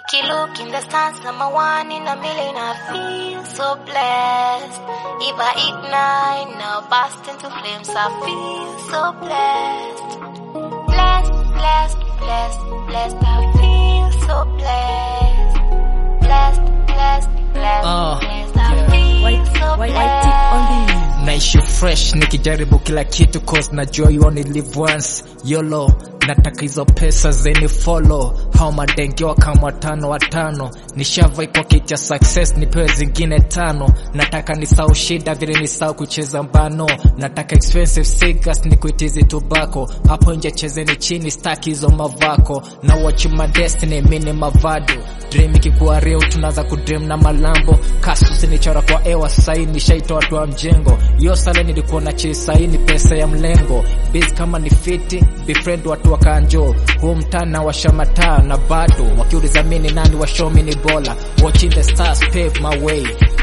Key look in the stars, I'm a one in a million. I feel so blessed. If I ignite, now burst into flames. I feel so blessed. Blessed, blessed, blessed, blessed. I feel so blessed. Blessed, blessed, blessed, Uh, blessed. I feel so blessed. naishi fresh nikijaribu kila kitu cause najua you only live once yolo nataka hizo pesa zeni follow hao madengewa kama watano watano nishavai kwa kicha success nipewe zingine tano nataka nisau shida vile nisau kucheza mbano nataka expensive cigars ni kuitizi tobacco hapo nje chezeni chini staki hizo mavako na watch my destiny mini mavado dream ikikuwa real tunaanza kudream na malambo kasusi nichora kwa ewa sai nishaitoa watu wa mjengo hiyo sale nilikuwa na chisai ni pesa ya mlengo biz kama ni fiti befriend watu wakanjo huu mtana washamataa na bado wakiuliza mini nani washomi ni bola watching the stars pave my way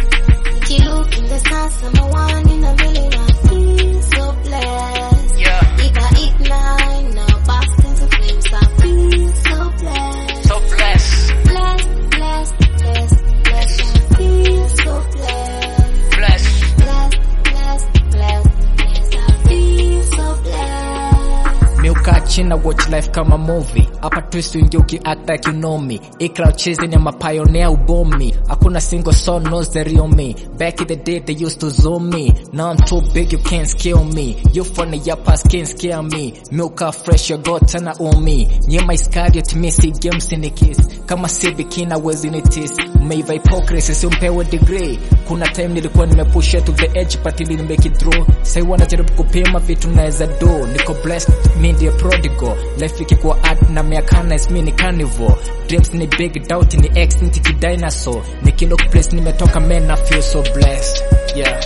Key look in the stars, I'm a one in a million. I feel so blessed. yeah If I ignite, now burst into flames. I feel so blessed. so blessed Blessed, blessed, blessed, blessed. I feel so blessed. blessed Blessed, blessed, blessed, blessed. I feel so blessed. miukaa china watch life kama movie hapa twist uingia ukiact like you know me ikra chasing ya mapioneer ubomi hakuna single soul knows the real me back in the day they used to zoom me now I'm too big you can't scale me you funny your past can't scare me miukaa fresh your god tena umi nyema iskariot mi si games ni kiss kama si bikina wezi ni tis umeiva hypocrisy si umpewe degree kuna time nilikuwa nimepusha to the edge but ili nimeki through sai wanajaribu kupima vitu naweza do niko blessed mi ndiye prodigal life ikikuwa art na miakana is mi ni carnivore dreams ni big doubt ni extinct ki dinosaur nikilook place nimetoka man I feel so blessed yeah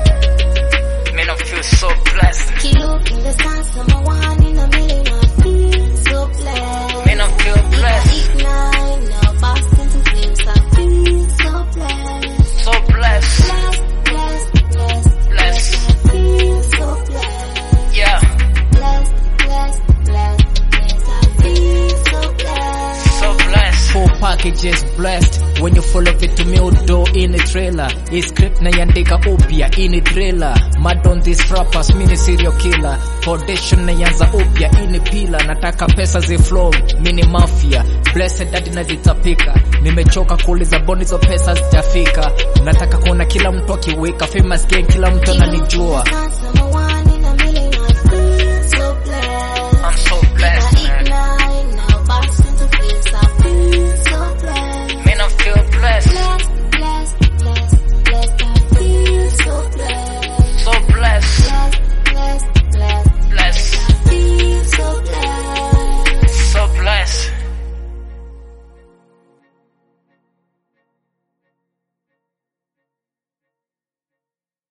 man I feel so blessed Key look in the stars, I'm a one in a million. I feel so blessed. man I feel If I blessed ignite, now burst into flames. I feel so blessed. so blessed Blessed, blessed, blessed, blessed I feel so blessed. yeah Blessed, blessed, blessed, blessed. I feel so blessed. so blessed. Full packages blessed when you follow vitu miudo ini trailer hii script naiandika upya ini trailer mad on these rappers mini serial killer foundation naianza upya ini pila nataka pesa ziflow mini mafia blessed hadi nazitapika nimechoka kuuliza boni hizo pesa zijafika nataka kuona kila mtu akiwika famous gang kila mtu ananijua Sasa